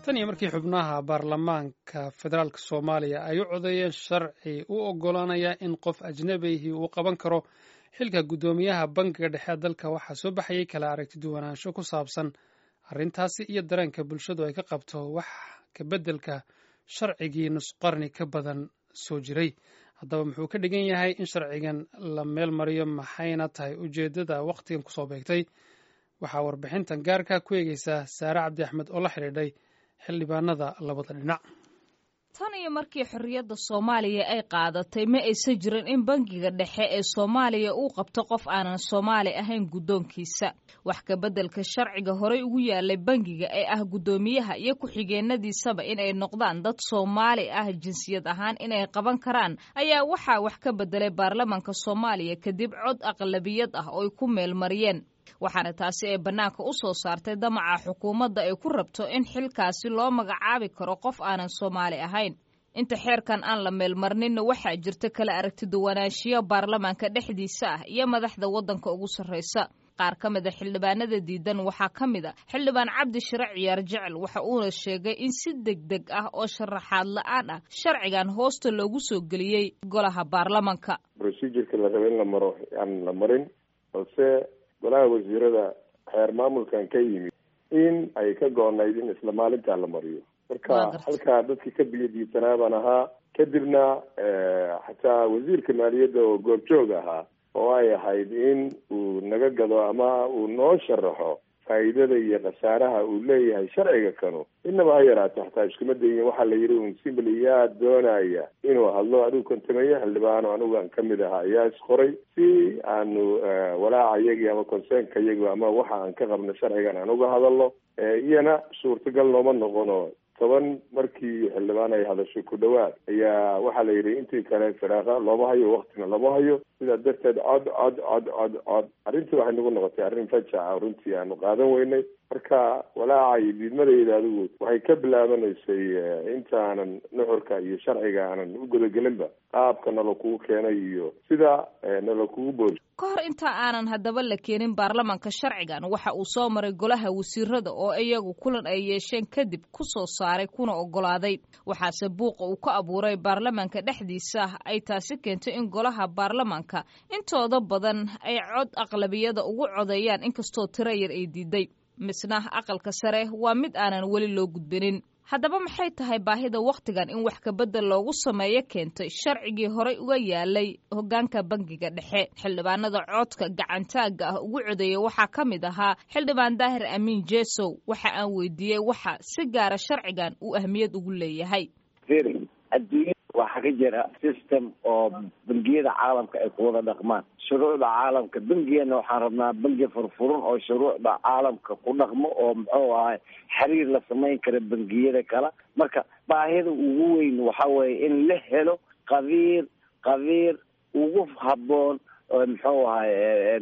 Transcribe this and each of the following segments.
tan iyo markii xubnaha baarlamaanka federaalk soomaaliya ay u codeeyeen sharci u oggolaanaya in qof ajnabihii uu qaban karo xilka guddoomiyaha bangiga dhexe dalka waxaa soo baxayay kala aragti duwanaansho ku saabsan arrintaasi iyo dareenka bulshadu ay ka qabto wax ka beddelka sharcigii nusqarni ka badan soo jiray haddaba muxuu ka dhigan yahay in sharcigan la meel mariyo maxayna tahay ujeeddada wakhtigan kusoo beegtay waxaa warbixintan gaarka ku eegeysaa saare cabdi axmed oo la xidhiidhay xildhibaanada labada dhinac tan iyo markii xorriyadda soomaaliya ay qaadatay ma aysan jirin in bangiga dhexe ee soomaaliya uu qabto qof aanan soomaali ahayn guddoonkiisa wax ka beddelka sharciga horey ugu yaalay bangiga ee ah guddoomiyaha iyo ku-xigeenadiisaba inay noqdaan dad soomaali ah jinsiyad ahaan inay qaban karaan ayaa waxaa wax ka beddelay baarlamaanka soomaaliya kadib cod aqlabiyad ah oo ay ku meelmariyeen waxaana taasi ay bannaanka u soo saartay damaca xukuumadda ay ku rabto in xilkaasi loo magacaabi karo qof aanan soomaali ahayn inta xeerkan aan la meelmarninna waxaa jirta kala aragtiduwanaanshiyo baarlamaanka dhexdiisa ah iyo madaxda waddanka ugu sarraysa qaar ka mid a xildhibaanada diidan waxaa ka mid a xildhibaan cabdi shire ciyaar jecel waxa uuna sheegay in si deg deg ah oo sharaxaad la-aan ah sharcigan hoosta loogu soo geliyey golaha baarlamanka procedureka la raba in la maro aan la marin balse golaha wasiirada xeer maamulkan ka yimid in ay ka go-nayd in isla maalintaa la mariyo marka halkaa dadkii ka biyadiisanaa baan ahaa kadibna xataa wasiirka maaliyadda oo goobjoog ahaa oo ay ahayd in uu naga gado ama uu noo sharaxo faa'iidada iyo khasaaraha uu leeyahay sharciga kanu inaba ha yaraato xataa iskuma dayin waxaa la yidhi un simbly yaa doonaya inuu hadlo adigu kontameeye xildhibaano anigu aan kamid ahaa ayaa isqoray si aanu walaaca iyagii ama consernka iyagi ama waxa aan ka qabno sharcigan aan uga hadalno iyana suurtagal nooma noqono toban markii xildhibaan ay hadasho ku dhawaad ayaa waxaa la yidhi intii kale firaaqa looma hayo waktina looma hayo sidaa darteed cod cod cod cod cod arrintii waxay nagu noqotay arrin fajaca runtii aanu qaadan weynay marka walaaca iyo diidmadayda adigu waxay ka bilaabanaysay intaanan nuxurka iyo sharciga aanan u gudagelinba qaabka nala kugu keenay iyo sida nala kugu boori ka hor inta aanan haddaba la keenin baarlamanka sharcigan waxa uu soo maray golaha wasiirada oo iyagu kulan ay yeesheen kadib ku soo saaray kuna oggolaaday waxaase buuqa uu ka abuuray baarlamanka dhexdiisa ay taasi keentay in golaha baarlamanka intooda badan ay cod aqlabiyada ugu codeeyaan inkastoo tiro yar ay diiday misna aqalka sare waa mid aanan weli loo gudbinin haddaba maxay tahay baahida wakhtigan in wax kabedel loogu sameeyo keentay sharcigii horey uga yaalay hoggaanka bangiga dhexe xildhibaanada codka gacantaagga ah ugu codeeyey waxaa ka mid ahaa xildhibaan daahir amiin jesow waxa aan weydiiyey waxa si gaara sharcigan uu ahmiyad ugu leeyahay adduunya waxaa ka jira system oo bangiyada caalamka ay ku wada dhaqmaan shuruucda caalamka bengigana waxaan rabnaa bengi furfuran oo shuruucda caalamka ku dhaqmo oo muxuu ahay xiriir la samayn kara bengiyada kale marka baahida ugu weyn waxa weeye in la helo qabiir qabiir ugu habboon oo muxuu ahay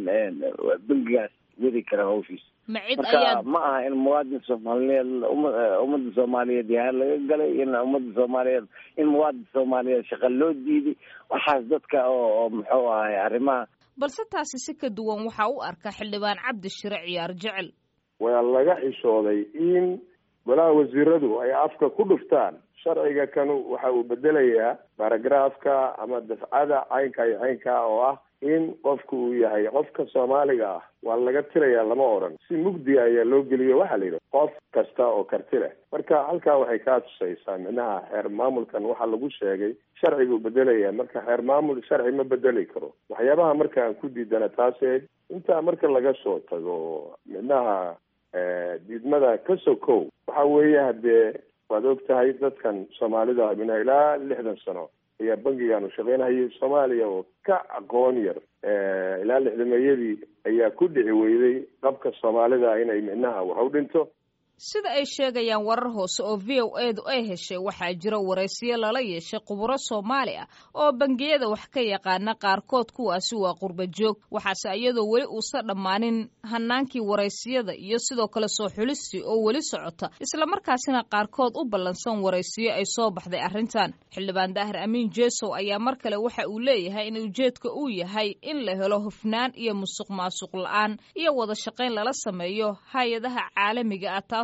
bengigaas wadi kara hawshiisa marka ma aha in muwaadin soomaaliyeed ummadda soomaaliyeed yahaan laga galay in ummadda soomaaliyeed in muwaadin soomaaliyeed shaqa loo diiday waxaas dadka oo muxuu ahay arrimaha balse taasi si ka duwan waxaa u arka xildhibaan cabdi shire ciyaar jecel waa laga xishooday in golaha wasiiradu ay afka ku dhuftaan sharciga kanu waxa uu bedelayaa baragraafka ama dafcada caynka iyo caynka oo ah in qofku uu yahay qofka soomaaliga ah waa laga tirayaa lama odhan si mugdi ayaa loo geliyo waxaa la yidhi qof kasta oo karti leh marka halkaa waxay kaa tusaysaa micnaha xeer maamulkan waxaa lagu sheegay sharciguu bedelaya marka xeer maamul sharci ma bedeli karo waxyaabaha marka aan ku diidana taaseed intaa marka laga soo tago micnaha diidmada ka sokow waxa weeye haddee waad og tahay dadkan soomaalida mina ilaa lixdan sano ayaa bangigaanu shaqaynhayay soomaaliya oo ka aqoon yar ilaa lixdameeyadii ayaa ku dhici weyday qabka soomaalida inay micnaha wax u dhinto sida ay sheegayaan warar hoose oo v o edu ay heshay waxaa jira waraysiyo lala yeeshay khuburo soomaali ah oo bangiyada wax ka yaqaana qaarkood kuwaasi waa qurba joog waxaase iyadoo weli uusa dhammaanin hanaankii waraysiyada iyo sidoo kale soo xulistii oo weli socota islamarkaasina qaarkood u ballansan waraysiyo ay soo baxday arrintan xildhibaan daahir amiin jesow ayaa mar kale waxa uu leeyahay in ujeedka uu yahay in la helo hufnaan iyo musuq maasuq la-aan iyo wada shaqayn lala sameeyo hay-adaha caalamiga ah taas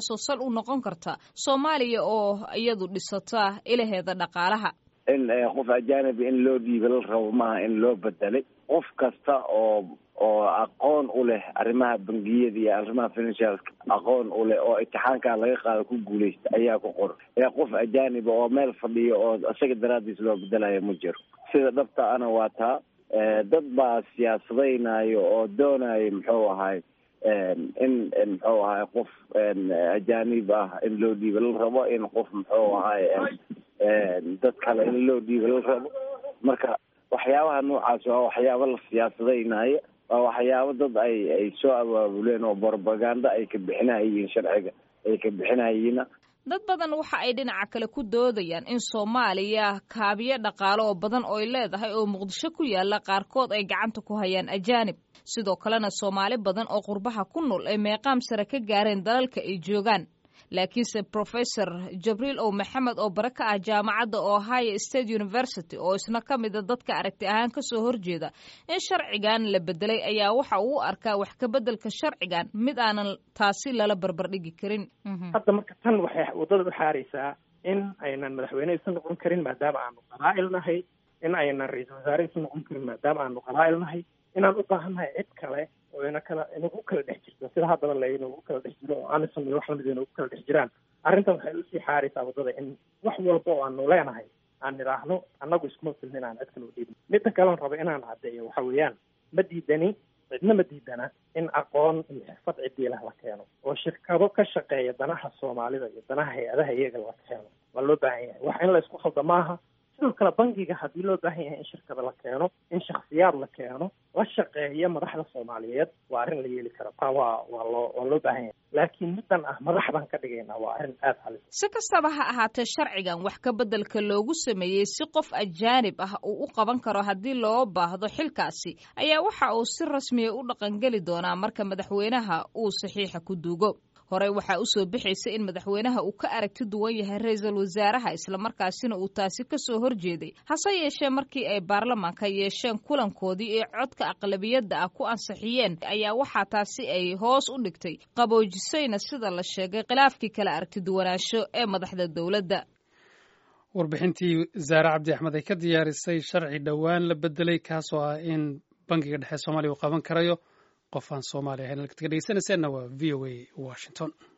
taasoo sal u noqon karta soomaaliya oo iyadu dhisata ilaheeda dhaqaalaha in qof ajaanibi in loo dhiiba la rabo maaha in loo bedelay qof kasta oo oo aqoon u leh arrimaha bangiyada iyo arrimaha financialka aqoon u leh oo imtixaankaa laga qaado ku guuleysta ayaa ku qoran ee qof ajaaniba oo meel fadhiyo oo isaga daraadiis loo bedelayo ma jiro sida dhabta ana waa taa dad baa siyaasadaynayo oo doonayo muxuu ahay in muxuu ahay qof ajaanib ah in loo dhiiba la rabo in qof muxuu ahay dad kale in loo dhiiba la rabo marka waxyaabaha noocaas waa waxyaaba la siyaasadaynayo waa waxyaabo dad ay ay soo abaabuleen oo propaganda ay ka bixinayiin sharciga ay ka bixinayiina dad badan waxa ay dhinaca kale ku doodayaan in soomaaliya kaabiyo dhaqaale oo badan ooy leedahay oo muqdisho ku yaala qaarkood ay gacanta ku hayaan ajaanib sidoo kalena soomaali badan oo qurbaha ku nool ay meeqaam sare ka gaareen dalalka ay joogaan laakiinse professor jabriil ow maxamed oo bare ka ah jaamacadda ohio state university oo isna ka mida dadka aragti ahaan kasoo horjeeda in sharcigan la bedelay ayaa waxa uu u arkaa wax ka bedelka sharcigan mid aanan taasi lala barbardhigi karin hadda marka tan waxay waddada u xaaraysaa in aynan madaxweyne isu noqon karin maadaama aanu qabaa'il nahay in aynan ra-iisul wasaare isu noqon karin maadaama aanu qabaa'il nahay inaan u baahannahay cid kale oo ina kala inagu kala dhex jirto sida haddaba la inagu kala dhex jiro oo anison iyo wax lamid inagu kala dhex jiraan arrintan waxay usii xaaraysaa waddada in wax walba oo aanu leenahay aan nidhaahno annagu iskuma filna inaan cid kale u dhiibno midda kaleon rabo inaan caddeeyo waxa weeyaan ma diidani cidna ma diidana in aqoon iyo xirfad cidiilah la keeno oo shirkado ka shaqeeya danaha soomaalida iyo danaha hay-adaha iyaga la keeno waa loo baahan yahay wax in la isku khalda maaha sidoo kale bangiga haddii loo baahan yahay in shirkada la keeno in shaksiyaad la keeno la shaqeeya madaxda soomaaliyeed waa arrin la yeeli kara taa waa waa loo waa loo baahan yahay laakiin middan ah madax baan ka dhigaynaa waa arrin aada halis si kastaba ha ahaatee sharcigan wax ka beddelka loogu sameeyey si qof ajaanib ah uu u qaban karo haddii loo baahdo xilkaasi ayaa waxa uu si rasmiya u dhaqangeli doonaa marka madaxweynaha uu saxiixa ku duugo horey waxaa usoo bixaysa in madaxweynaha uu ka aragti duwan yahay ra-iisul wasaaraha islamarkaasina uu taasi kasoo horjeeday hase yeeshee markii ay baarlamaanka yeesheen kulankoodii ee codka aqlabiyadda ah ku ansixiyeen ayaa waxaa taasi ay hoos u dhigtay qaboojisayna sida la sheegay khilaafkii kala aragti duwanaansho ee madaxda dowladda warbixintii zaare cabdi axmed ay ka diyaarisay sharci dhowaan la bedelay kaasoo ah in bangiga dhexe soomaaliya uu qaban karayo qof aan soomaali ahayn halkaad ka dhegeysanayseena waa v o a washington